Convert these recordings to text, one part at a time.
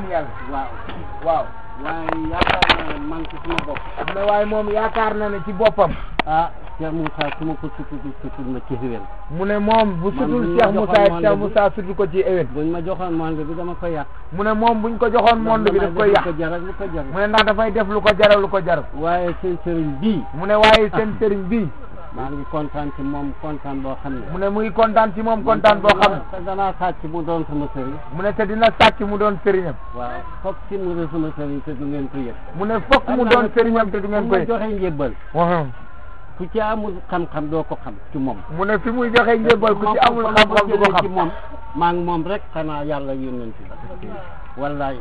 yàlla waaw waaw waaye yaakaar naa ne man ci sama bopp mu ne waaye moom yaakaar na ne ci boppam ah Cheikh Moussa su ma ko sutul sutul ma ci xiwén mu ne moom bu Man sutul buñ ma Cheikh Moussa it joxoon Cheikh monde Moussa sutul ko ci éwén buñ ma joxoon monde bi dama ko yàq mu ne moom buñ ko joxoon monde bi daf koy yàq lu ko jaral lu ko jaral mu ne ndax dafay def lu ko jaral lu ko jaral waaye seen sëriñ bii mu ne waaye seen sëriñ bii maa ngi kontaan ci moom kontaan boo xam ne mu ne muy kontaan ci moom kontaan boo xam ne te danaa sàcc mu doon sama sëriñ mu ne te dina sàcc mu doon sëriñam waaw foog si mu doon sama sëriñ te du ngeen ko yëg mu ne fokk mu doon sëriñam te du ngeen ku koy ma joxe njébbal waxam ku ci amul xam-xam doo ko xam ci moom mu ne fi muy joxe njébbal ku ci amul xam-xam du ko ci xam moom maa ngi moom rek xanaa yàlla yónnent bi wallaay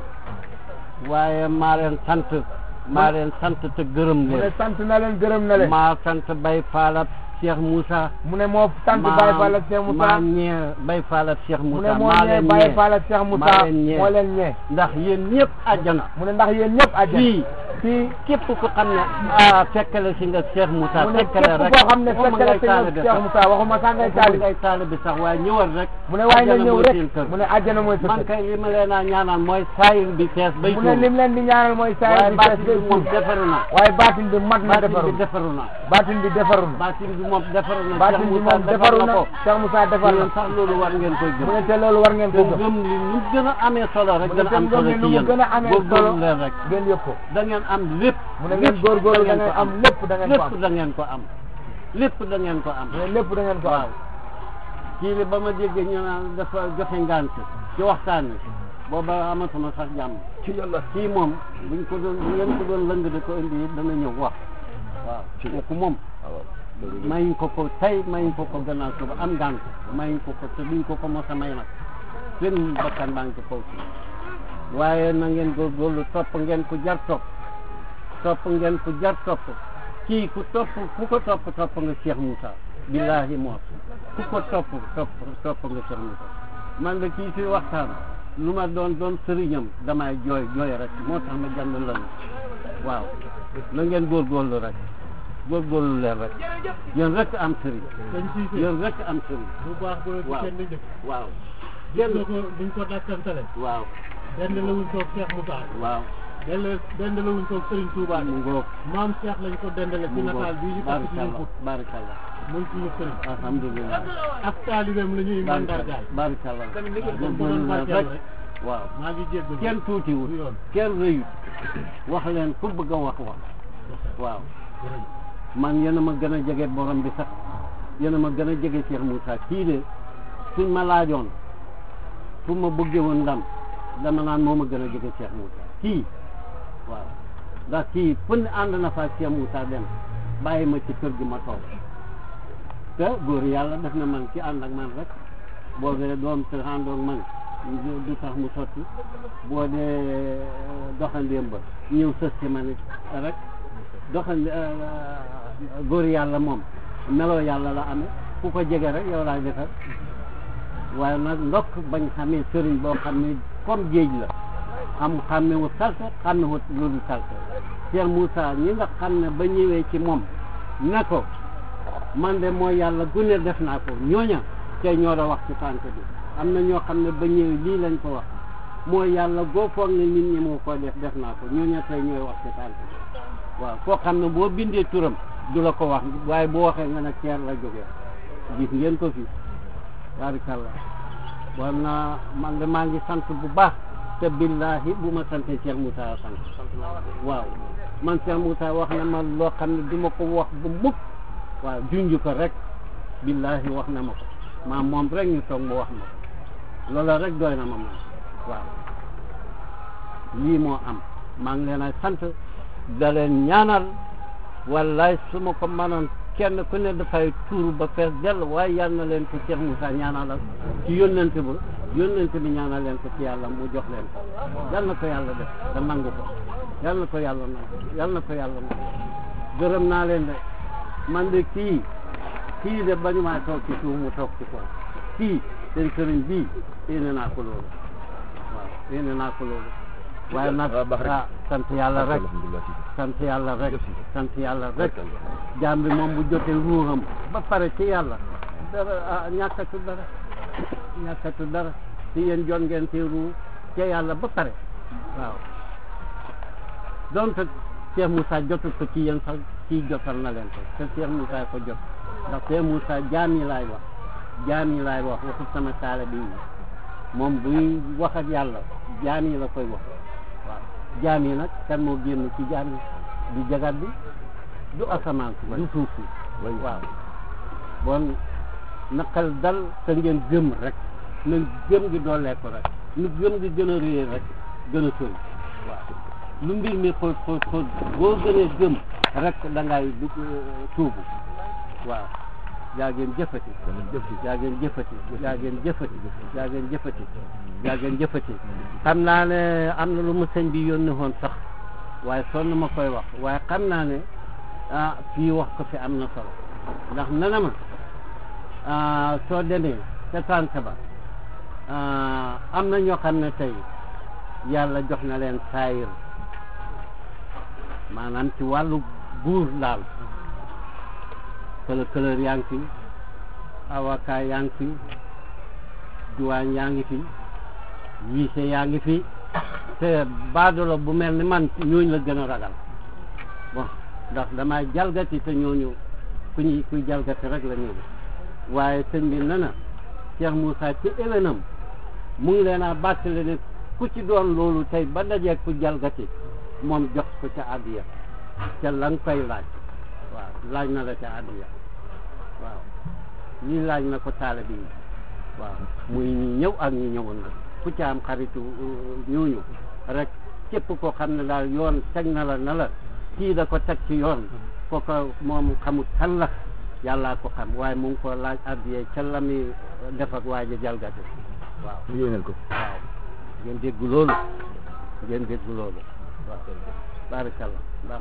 waaye maa leen sant maa leen sant te gërëm mu ne leen sant na leen gërëm na leen maa sant Bay Faal ak Cheikh Moussa mu ne moo sant Baye Fall ak Cheikh Moussa maa ñee Bay Faal ak Cheikh mu ne Moussa moo maa ñee leen Baye ñee Fall ak Cheikh Moussa maa leen ñee moo leen ñee ndax yéen ñëpp àjjana mu ne ndax yéen ñëpp àjjana fii fii képp ku xam ne ah fekkale si nga Cheikh Moussa mu ne fekkale képp rek koo xam ne waxuma fekkale ngay si nga taalibe Cheikh sax. Moussa waxuma sax ngay waxuma taali ngay taalibe sax waaye ñëwal rek mu ne waaye nga àjjana ñëw mooy rek seen kër. mu ne àjjana mooy sa man kër kay li ma leen a ñaanal mooy saayir bi fees bay mu ne lim leen di ñaanal mooy saa waaye bi baatin fees bi moom defaru na waaye baatin bi mat na baatin defaru bi defaru na baatin bi defaru na baatin bi moom defaru na baatin Cheikh bi Moussa moom defaru na ko Cheikh Moussa defar na yéen sax loolu war ngeen koy mu gëm ne te loolu war ngeen te ko gëm gëm li nu gën a amee solo rek mu ne gën a am te solo gëm ni ci nu mu yéen gën a amee góorgóorlu solo leen rek ngeen yëg ko da ngeen am lépp mu ne ngeen góorgóorlu da ngeen am lépp da ngeen ko lépp am da ngeen ko am lépp da ngeen ko am mu ne lépp da ngeen ko am waaw kii li ba ma déggee ñu naan dafa joxe ngant ci waxtaan wi booba amatuma sax jàmm ci yàlla kii moom buñ ko doon bu ngeen ko doon lëng di ko indi it dana ñëw wax waaw kooku moom mayuñ ko ko tey mayuñ ko ko gannaaw suba am ngant mayuñ ko ko te duñ ko ko mos a may nag seen bakkan baa ngi ci kaw si waaye na ngeen góorgóorlu topp ngeen ku jar topp topp ngeen ku jar topp kii ku topp ku ko topp topp nga Cheikh Moussa billahi moo ku ko topp topp topp nga Cheikh Moussa man de kii fi waxtaan lu ma doon doon sëriñam damay jooy jooy rek moo tax ma jànd lan waaw na ngeen góorgóorlu rek góorgóorlu leen rek yéen rek am sëriñ dañ ciy fi yéen rek am sëriñ bu baax bu waaw. kenn jëf waaw kenn kenn ko duñ ko dakkantale waaw benn la wuñ koog Cheikh Moussa waaw benn benn la wuñ koog Serigne Touba mu ngoog maam Cheikh lañ ko dendale ci mu ngoog nataal bii ñu takk ci ñu barakallah put barakallah muy suñu Serigne alhamdulillah ak taalibeem la ñuy mandargaal barakallah tamit li ko doon góorgóorlu leen barkeel rek rek waaw maa ngi jéggalu kenn tuutiwul du yoon kenn rëyut wax leen ku bëgg a wax wax waaw man yéen a ma gën a jege borom bi sax yéen a ma gën a jege Cheikh Moussa kii de suñ ma laajoon fu ma bëggee woon ndam dama naan moo ma gën a jege Cheikh Moussa kii waaw ndax kii fu ne ànd na fa ak Cheikh Moussa dem bàyyi ma ci kër gi ma toog te góor yàlla def na man ci ànd ak man rek boo dee doom te àndoog man du tax mu sotti boo dee doxandéem ba ñëw sës ci man it rek doxande góor yàlla moom meloo yàlla la amee ku ko jege rek yow laay defar waaye nag ndokk bañ xamee sëriñ boo xam ne comme géej la xam xàmmewut salte xàmmewut lu dul salte Cheikh Moussa ñi nga xam ne ba ñëwee ci moom ne ko man de mooy yàlla gune def naa ko ñooña tey ñoo da wax ci tànk bi am na ñoo xam ne ba ñëwee lii lañ ko wax mooy yàlla goo foog ne nit ñi moo ko def def naa ko ñooña tey ñooy wax ci tànk bi waaw koo xam ne boo bindee turam du la ko wax waaye boo waxee nga ne ceer la jógee gis ngeen ko fi barikalla bon na man de maa ngi sant bu baax te billahi bu ma sante Cheikh Moussa sant waaw man Cheikh Moussa wax na ma loo xam ne du ma ko wax bu mukk waaw junj ko rek billahi wax na ma ko maa moom rek ñu toog mu wax ma ko loola rek doy na ma man waaw lii moo am maa ngi leen a sant da leen ñaanal wallaay su ma ko mënoon kenn ku ne dafay tuuru ba fees dell waaye yal na leen ko Cheikh Moussa ñaanalal ci yónnante ba yónnante bi ñaanal leen ko ci yàlla mu jox leen ko yal na ko yàlla def da nangu ko yal na ko yàlla nangu yal na ko yàlla nangu gërëm naa leen de man de kii kii de bañu maa toog ci suuf mu toog ci kaw kii seen sëriñ bii yéene naa ko loolu waaw yéene naa ko loolu waaye nag ah sant yàlla rek sant yàlla rek sant yàlla rek jaam bi moom bu jotee ruuxam ba pare ci yàlla dara ah ñàkkatu dara ñàkkatu dara ci yéen jot ngeen ci ruux ci yàlla ba pare waaw donte Cheikh Moussa jotul ko ci yéen sax kii jotal na leen ko te Cheikh Moussa ko jot ndax Cheikh Moussa jaam yi laay wax jaam yi laay wax waxut sama taale bi moom buy wax ak yàlla jaam yi la koy wax waaw jaam yi nag kan moo génn ci jaam yi du jagat bi du asamaan si du suuf si waaw bon naqal dal te ngeen gëm rek na gëm gi doolee ko rek nu gëm gi gën a réer rek gën a sori waaw lu mbir mi xóot xóot xóot boo gënee gëm rek da ngay du tuubu waaw yaa ngeen jëfati yaa ngeen jëfati yaa ngeen jëfati yaa ngeen jëfati yaa ngeen jëfati xam naa ne am na lu mu sëñ bi yónni woon sax waaye sonn ma koy wax waaye xam naa ne ah fii wax ko fi am na solo ndax nana ma ah soo demee ca tànk ba ah am na ñoo xam ne tey yàlla jox na leen saayir maanaam ci wàllu buur daal këlë këlër yaa ngi fi avocat yaa ngi fi duwaañ yaa ngi fi wiise yaa ngi fi te baadolo bu mel ni man ñooñu la gën a ragal bon ndax damay jalgati te ñooñu ku ñuy kuy jalgati rek la ñuy waaye sëñ bi ne na Cheikh Moussa ci éwénam mu ngi leen a bàttale ne ku ci doon loolu tey ba dajee ku jalgati moom jox ko ca àddiya ca la nga koy laaj waaw laaj na la ca àddiya waaw lii laaj na ko taale bi waaw muy ñi ñëw ak ñi ñëwoon na ku ca am xaritu ñooñu rek képp koo xam ne daal yoon teg na la na la kii da ko teg ci yoon kooka moom xamut kan la yàllaa ko xam waaye mu ngi ko laaj àddiya ca la muy def ak waa ji jalgati waaw ñu yónneel ko waaw ngeen dégg loolu ngeen dégg loolu waaw barakallah baax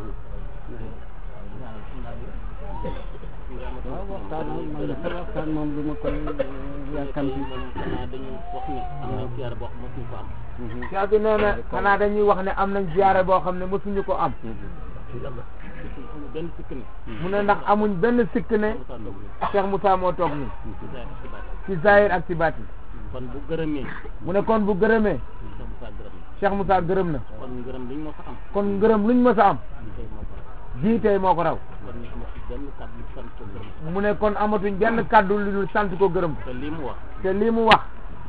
na waaw waxtaan man dafa waxtaan moom du ma koy yàkkam ci xanaa dañu wax ne am nañ siyaare boo xam mosuñu ko am Cheikh bi nee na xanaa dañuy wax ne am nañ ziyaare boo xam ne mosuñu ko am amul benn sikk ne mu ne ndax amuñ benn sikk ne Moussa Ndao ni Cheikh Moussa moo toog nii ci saa ci baat ci zahir ak ci baati kon bu gërëmee mu ne kon bu gërëmee Cheikh Moussa gërëm na Cheikh Moussa gërëm na kon ngërëm liñ moo fa am kon ngërëm luñ mës a am tey moo ko am jii tey moo ko raw kon ñu amati benn kàddu sant ko gërëm mu ne kon amatuñ benn kàddu lu dul sant ko gërëm ko te lii mu wax te lii mu wax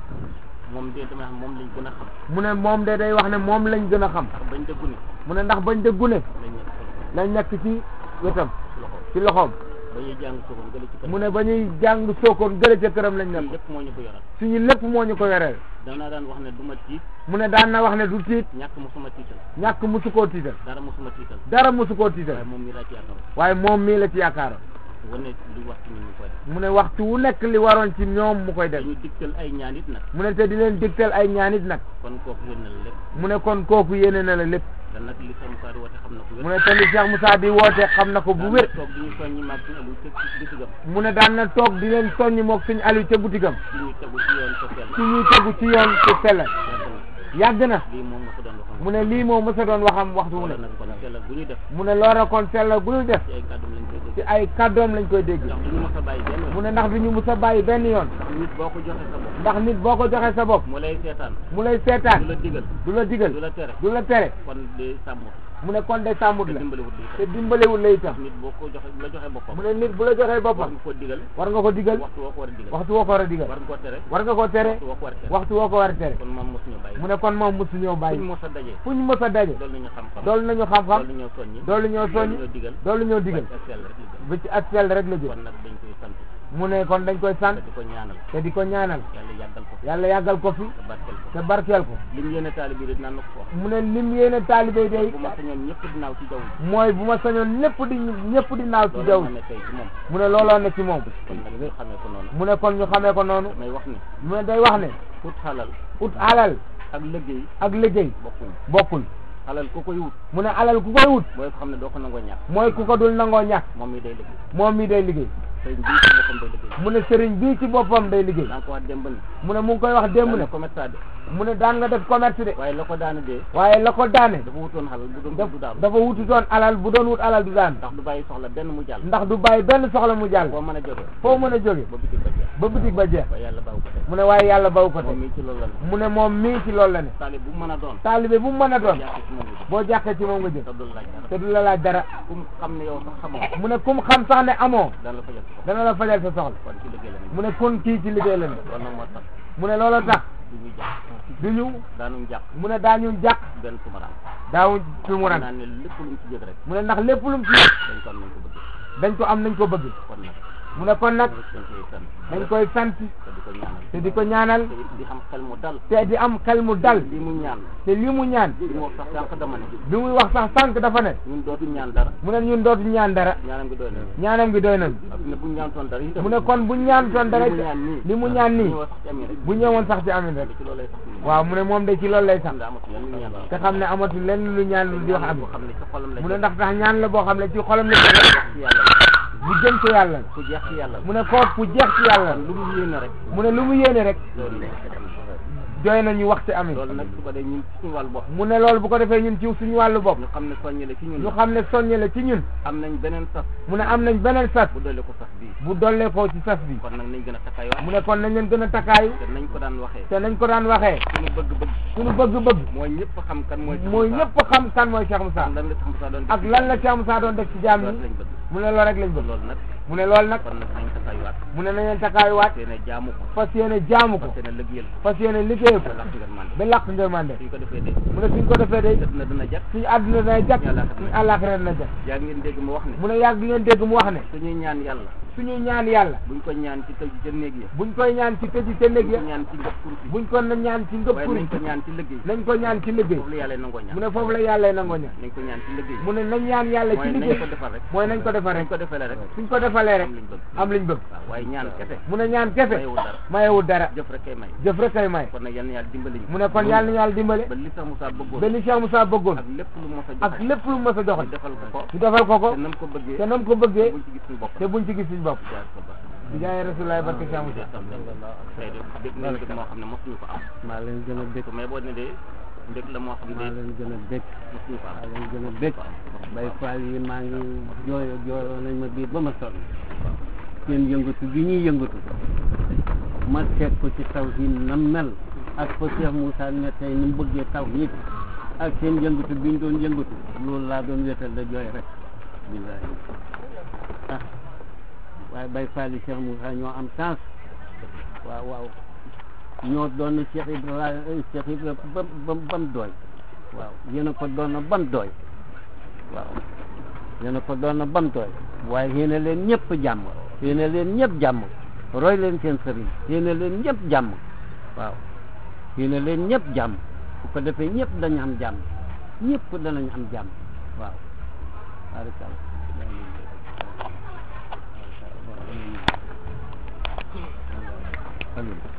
moom de dama xam moom lañ gën a xam mu ne moom de day wax ne moom lañ gën a xam ndax bañ dëggu ni mu ne ndax bañ dëggu ne lañ nekk ko lañ nekk ci wetam ci loxo ci loxoom ba ñuy jàng soogoon gële ci kër mu ne ba ñuy jàng sookoon gële ca këram lañ lii nekk lépp moo ñu ko yoral suñu lépp moo ñu ko yoreel danaa daan wax ne du ma tiit mu ne daan na wax ne du tiit ñàkk mosuma tiital ñàkk musu koo tiital dara mosuma tiital dara musu koo tiital waaye moom mii laa ci yaakaar waaye moom mii la ci yaakaaroon wane li wax ci ñun ñu koy def mu ne waxtu wu nekk li waroon ci ñoom mu koy def dañu digtal ay ñaan it nag mu ne te di leen digtal ay ñaanit nag kon kooku yéen na la lépp mu ne kon kooku yéene na la lépp te nag li sama faari woote xam na ko mu wér ne te li Cheikh Moussa di woote xam na ko bu wér toog di ñu soññi maag suñu alu te ci bisigam mu ne daan na toog di leen soññ moog suñu Aliou ca butigam ci ñu tegu ci yoon ko sell ci ñuy tegu ci yoon ci sellal yàgg na yàgg na lii moom nga ko doon waxam mu ne lii moo mës a doon waxam waxtu wu wala ne nag kon sellal bu ñuy def mu ne loola kon sellal bu ñuy def ci ay kàddum lañ koy ci dégg ay kàddoom lañ koy dégg ndax du ñu mos a bàyyi benn mu ne ndax du ñu mus a bàyyi benn yoon nit boo ko joxe sa bopp ndax nit boo ko joxee sa bopp mu lay seetaan mu lay du seetaan la digal du la digal du la tere du la tere kon de sàmm mu ne kon de sàmmut te la dimbaliwut lii te dimbalewul la itam nit boo ko joxe bu la joxe boppam mu ne nit bu la joxee war boppam nga ko digal war nga ko digal waxtu woo ko war a digal waxtu woo ko war a digal war nga ko tere war nga ko tere waxtu woo ko war a tere waxtu woo ko war a tere kon moom mosuñu bàyyi mu ne kon moom mosu ñëw fuñ bàyyi mos a dajee fu ñu mës a daje dool nañu xam-xam doolu nañu xam-xam dool nañoo soññi doolu ñoo soññ dool nañoo digal doolu ñoo digal ak sell rek li gën ba ci ak sell rek la jëm kon nag dañ koy sant mu ne kon dañ koy sant te di ko ñaanal te di ko ñaanal yàlla yàggal ko yàlla yàggal ko fi te barkeel ko te barkeel ko li mu yéene taali bi rek naan na ko wax mu ne lim yéene taalibe day bu ma sañoon ñëpp dinaaw ci jaww ji mooy bu ma sañoon ñëpp di ñëpp di naaw ci loolu jaww ma ji ne tey ci moom mu ne looloo ne ci moom kon nag ñu xamee ko noonu mu ne kon ñu xamee ko noonu damay wax ni mu ne day wax ne ut xalal ut alal ak liggéey ak liggéey bokkuñ bokkul xalal ku koy wut mu ne alal ku koy wut mooy ko xam ne doo ko nangoo ñàkk mooy ku ko dul nangoo ñàkk moom mi day liggéey moom mi day liggéey sëñ bii ci boppam day liggéey mu ne sëriñ bii ci boppam day liggéey daa ko wax démb ni mu ne mu ngi koy wax démb ne commerçant de mu ne daan nga def commerce de waaye la ko daana dee waaye la ko daane dafa wutoon xalal bu doon daf du daanu dafa wutu doon alal bu doon wut alal du daan ndax du bàyyi soxla benn mu jàll ndax du bàyyi benn soxla mu jàll boo mën a jóge foo mën a jóge ba bitig ba jeex ba boutique ba jeex ba yàlla baaw ko tey mu ne waaye yàlla baw ko moom te mii ci loolu la ne mu ne moom mii ci loolu la ne taalib bu mën a doon taalibe bu mu mën a doon jàpp ci moom la boo jàqee ci moom nga jëm te dul laaj dara te du la laaj dara ku mu xam ne yow sax xamoo mu ne kum xam sax ne amoo daan la fa jot dana la fajal sa soxla kon ci liggéey la ne mu ne kon kii ci liggéey la ne kon nag moo tax mu ne loolu tax du ñu jàpp du ñu daanuñ jàpp mu ne daa ñun jàq benn tumaraan daawuñ tumuran naa ne lépp lu mu ci jëg rek mu ne ndax lépp lu mu ci dañ ko am nañ ko bëgg dañ ko am nañ ko bëgg kon nag mu ne kon nag dañ koy sant dañ koy sant te di ko ñaanal te di ko ñaanal te it di xam xel mu dal te di am xel mu dal li mu ñaan te li mu ñaan li mu wax sax sànq dama ne bi muy wax sax sànq dafa ne ñun dootuñ ñaan dara mu ne ñun dootu ñaan dara ñaanam gi doy na ñaanam gi doy nañu ak ne buñ ñaan toon dara itam mu ne kon buñ ñaan toon dara li mu ñaan nii li mu ñaan nii ñu wax sax ci amee rek bu ñëwoon sax ci amin rek ci loolu lay sax waaw mu ne moom de ci loolu lay sax xam nga amatu yan ñu ñaan la te xam ne amatul lenn lu ñaan lu di wax amin boo xam ne ci xolam la mu ne ndax tax ñaan la boo xam ne ci xolam la jëm ci yàlla bu jëm ci yàlla ku jeex ci yàlla mu ne koot ku jeex ci yàlla lu mu yéene rek mu ne lu mu yéene rek loolu la doy nañu wax ci amin loolu nag su ko dee ñun ci suñu wàllu bopp mu ne loolu bu ko defee ñun ci suñu wàllu bopp ñu xam ne soññale ci ñun ñu xam ne soññe la ci ñun am nañ beneen sas mu ne am nañ beneen sas bu dolli ko sas bii bu dollee ko ci sas bi kon nag nañ gën a takkaayu mu ne kon nañ leen gën a takkaayu te nañ ko daan waxee te nañ ko daan waxee suñu bëgg-bëgg suñu bëgg-bëgg mooy ñëpp xam kan mooy mooy ñëpp xam kan mooy Cheikh Moussa ak lan la Cheikh Moussa doon ak lan la Cheikh Moussa doon def ci jaam loolu ñi lañ bëgg mu ne loolu rek lañ bëgg loolu nag mu ne loolu nag kon nag nañ takkaayuwaat mu ne nañ leen takkaayuwaat te ne jaamu ko fas yéene jaamu ko te ne liggéeyal ko fas yéene liggéey ko te lax ngeen mànd ba làq ngërmande suñ ko defee de mu ne suñ ko defee day def na dina jag suñu àdduna dana jag Yàlla suñu àllaaxira dana jag yaa ngeen dégg mu wax ne mu ne yàgg ngeen dégg mu wax ne suñuy ñaan yàlla suñu ñaan yàlla buñ ko ñaan ci tëj ca néeg ya buñ koy ñaan ci tëji ca néeg buñ ya ko ñaan ci ngëp kurus yi buñ ko na ñaan ci ngëp waaye kuri nañ ko ñaan ci liggéey nañ ko ñaan ci liggéey foofu la yàlla nangoo ñaan mu ne foofu la yàlla nangoo ñaan nañ ko ñaan ci liggéey mu ne nañ ñaan yàlla ci mooy nañ liggéey ko defal rek mooy nañ ko defal nañ rek ko defalee rek suñ ko defalee rek am liñ bëgg am liñ bëgg waaw waaye ñaan kese mu ne ñaan kese mayewul dara mayewul dara jëf rek kay may jëf rek kay may kon nag yal na yàlla dimbali ñu mu ne kon yàlla na yàlla dimbale ba li sax Moussa bëggoon ba li Cheikh Moussa bëggoon ak lépp lu mos a ak joxe lépp lu mës a ñu joxe defal ko ko ñu defal ko ko te nam ko bëggee te nam ko bëggee buñ ci gis suñu bopp te buñ ci gis suñu bopp jaar ko ba di jaay Rasulullah barke Cheikh Moussa tey de dégg nañ mbég moo xam ne mosuñu ko am maa leen gën a bég mais boo ne de mbég la moo xam maa ne leen gën a bég mosuñu ko maa am leen gën a bég bay faal yi maa ngi jooy jooyoo nañ ma biir ba ma sonn seen yëngatu gi ñuy yëngatu ma seet ko ci taw yi na mel ak fa Cheikh Moussa ne tey ni mu bëggee taw yi ak seen yëngatu bi ñu doon yëngatu loolu laa doon wéetal da jooy rek billahi ah waaye bay faal yi Cheikh Moussa ñoo am chance waaw waaw ñoo doon Cheikh Ibrahima Cheikh Ibrahima ba ba ba mu doy waaw yéen a ko doon na ba mu doy waaw yéen a ko doon na ba mu doy waaye yéen a leen ñëpp jàmm yéen a leen ñëpp jàmm roy leen seen sëriñ yéen a leen ñëpp jàmm waaw yéen a leen ñëpp jàmm bu ko defee ñëpp dañu am jàmm ñëpp danañ am jàmm waaw barikalla amiin